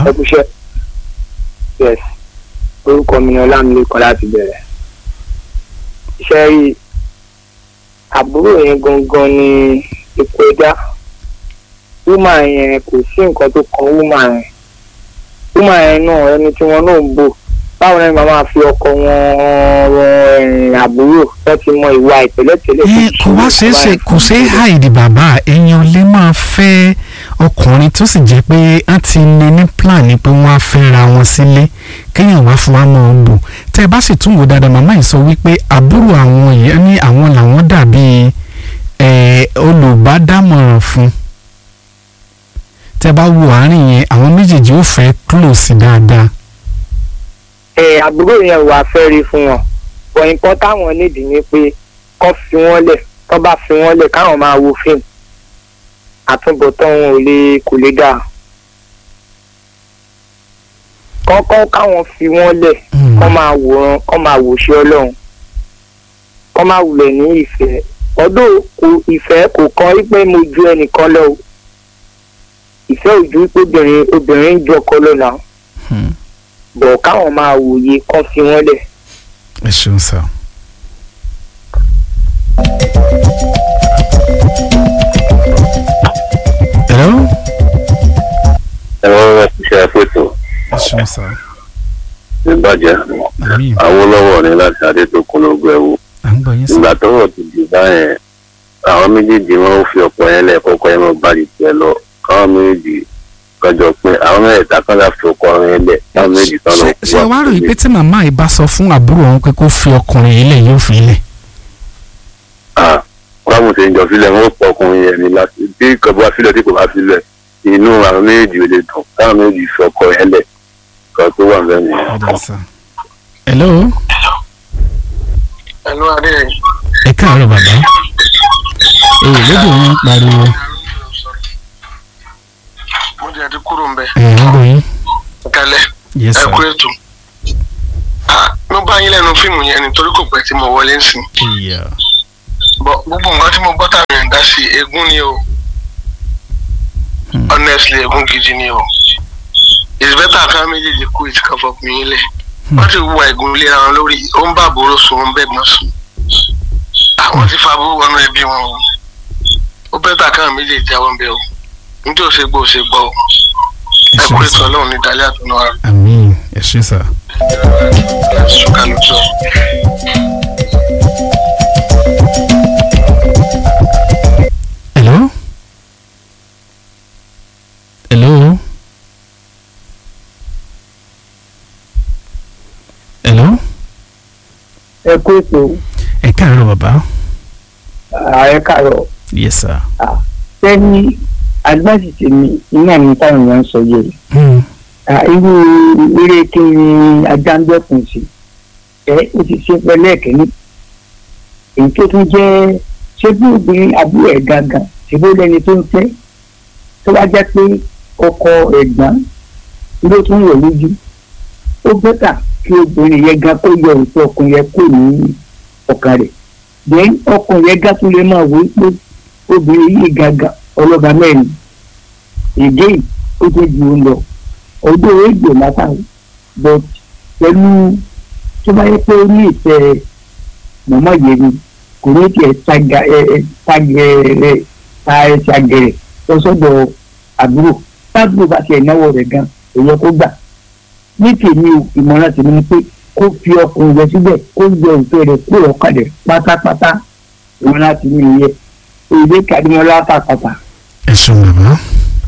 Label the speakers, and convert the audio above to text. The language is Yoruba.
Speaker 1: ẹkúṣẹ́ yes orúkọ mi ni ọlámilékan láti bẹ̀rẹ̀ iṣẹ́ rí àbúrò yẹn gangan ni ipò ẹ̀dá wúmà yẹn kò sí nǹkan tó kan wúmà yẹn wúmà yẹn náà ẹni tí wọn náà ń bò báwo ni màá máa fi ọkọ wọn rìn àbúrò tó ti mọ ìwà ìpẹ̀lẹ́pẹ̀lẹ́
Speaker 2: ẹ kò wá ṣeé ṣe kò ṣeé hàìdì bàbá èèyàn lè máa fẹ́ ọkùnrin tó sì jẹ́ pé wọ́n ti ní ní plan ni pé wọ́n á fẹ́ ra wọn sílé kéèyàn wá fún wa mọ́ ọ bò tẹ́ ẹ bá sì tún wò dáadáa màmá yìí sọ wípé àbúrò àwọn yìí ní àwọn làwọn dàbí ẹ olùbádámọ̀ràn fún tẹ́ ẹ bá wo àárín yẹn àwọn méjèèjì ó fẹ́ close dáadáa.
Speaker 1: ẹ àbúrò yẹn wà fẹ́ rí fún wọn bọ̀ nǹkan táwọn nídìí ni pé kọ́ fi wọ́n lẹ̀ kọ́ bá fi wọ́n lẹ̀ káwọn máa wo fíìmù àtúbọ̀tán wọn ò lè kò lè dáa kọ́kọ́ káwọn fi wọ́n lẹ̀ kọ́ máa wòran kọ́ máa wòṣe ọlọ́run kọ́ máa wulẹ̀ ní ìfẹ́ ọdún kò ìfẹ́ kò kan wípé mo ju ẹnìkan lọ o ìfẹ́ ojú pé obìnrin obìnrin ń jọkọ lọ́nà bọ̀ káwọn máa wòye kọ́ fi wọ́n lẹ̀.
Speaker 2: ẹ ṣeun sá. hello.
Speaker 3: ẹ̀rọ rẹ̀ ti ṣe àpètò
Speaker 2: ẹ ṣeun sá.
Speaker 3: ìbàjẹ́
Speaker 2: àmín
Speaker 3: Awólọ́wọ̀ ní láti adétòkun lógún ẹ̀wò
Speaker 2: à ń gbọ́ yín sá.
Speaker 3: ìgbà tọ́rọ̀ ti di báyẹn àwọn méjèèjì wọn ò fi ọ̀pọ̀ yẹn lẹ̀ kọ́kọ́ yẹn máa bá di tiẹ̀ lọ káwọn méjèèjì kọjọ pé àwọn mẹ́rẹ̀ẹ̀ta kan láti fi ọkọ yẹn lẹ̀ káwọn méjèèjì kan lọ
Speaker 2: ṣe ṣe wá rò yìí pé tí màmá yìí bá sọ fún àbúrò òun pé kó fi ọkùnrin yìí lẹ̀ yóò fi lẹ̀.
Speaker 3: wọ́n mú ṣe ń jọ sílẹ̀ wọ́n pọ̀ ọkùnrin yẹn ni láti bí kò bá sílẹ̀ tí kò bá sílẹ̀ inú àwọn méjèèjì ò lè dùn káwọn méjèèjì fi ọkọ yẹn lẹ̀ kan tó wà lẹ́nu yẹn.
Speaker 2: ọ̀dà sá. hello.
Speaker 4: ẹnu adé
Speaker 2: ẹ káàárọ̀ bàbá. èyí lóde òun ń pariwo
Speaker 4: mo jẹ ti kúrò nbẹ
Speaker 2: ẹ̀ ń gbọ́ yín.
Speaker 4: kẹlẹ
Speaker 2: yes
Speaker 4: ẹ
Speaker 2: sir.
Speaker 4: kú ètò Ah, mo bá yín lẹ́nu fíìmù yẹn nítorí kò pẹ́ tí mo wọlé ń sìn
Speaker 2: ìyá
Speaker 4: bọ gbogbo nǹkan tí mo gbọ́ tàbí ẹ̀ ń dá sí eégún ni o
Speaker 2: Hmm.
Speaker 4: honestly eégún gidi ni o it's better ká méjèèjì kú ìtì kan fọkùn yín lẹ̀ wọ́n ti wúwa eégún léra wọn lórí ó ń bá àbúrò sùn ó ń bẹ́gbọ́n sùn àwọn ti fa àbúrò wọnú ẹbí wọn o ó bẹ́tà ká méjèèjì jáwọ́ ń bẹ o nítorí ó ṣe gbọ́ ó ṣe gbọ́ o
Speaker 2: ẹ
Speaker 4: ẹ kú
Speaker 2: ṣeun
Speaker 4: ètò
Speaker 2: sá.
Speaker 4: ọlọ́run ní dalẹ́ àtúnú ara
Speaker 2: àmín ẹ ṣe sá.
Speaker 4: sùkàlù tó.
Speaker 2: hello. hello. hello.
Speaker 1: ẹ kú ètò
Speaker 2: ẹ káàárọ̀ bàbá.
Speaker 1: ààrẹ kàrọ̀
Speaker 2: yes sir.
Speaker 1: sẹ́ni agbáṣì tèmi iná mi táwọn èèyàn ń sọ yìí
Speaker 2: Hmm.
Speaker 1: Ah, irú eré kí ni ajá ń dẹ́kun sí ẹ ó ti ṣe pẹ̀lẹ́ ẹ̀kẹ́ni èyí tó tún jẹ́ ṣé bí obìnrin àbúrò ẹ̀ gangan ṣé bó lẹ́ni tó ń fẹ́ tó bá jẹ́ pé ọkọ ẹ̀gbọ́n ló tún wọ̀ lójú ó bẹ́tà kí obìnrin yẹn gan kó yọ òfin ọkùnrin yẹn kó ní ọkàn rẹ̀ then ọkùnrin yẹn gan tún lè máa wò ó pé obìnrin yìí gangan ọlọ́ba mẹ́rin èdè yìí ó tó ju òun lọ ọdún èdè látàrí but pẹ̀lú tó bá yẹ pé ó ní ìfẹ́ mọ̀mọ́ yẹn ni kò ní tiẹ̀ ṣàgà ẹ ẹ ṣàgẹ ẹ ta ẹ ṣàgẹrẹ lọ sọ́dọ̀ àbúrò tábìlì bá tiẹ̀ náwó rẹ̀ gan èyẹ kó gbà ní tèmi o ìmọ̀ràn tèmi ni pé kó fi ọkùnrin rẹ̀ síbẹ̀ kó yọ ìfẹ́ rẹ̀ kúrò ọkàn rẹ̀ pátápátá ìmọ̀ràn tèmi nìyẹn èdè kàdúmọ́lá pàpàpà.
Speaker 2: ẹ ṣeun bàbá.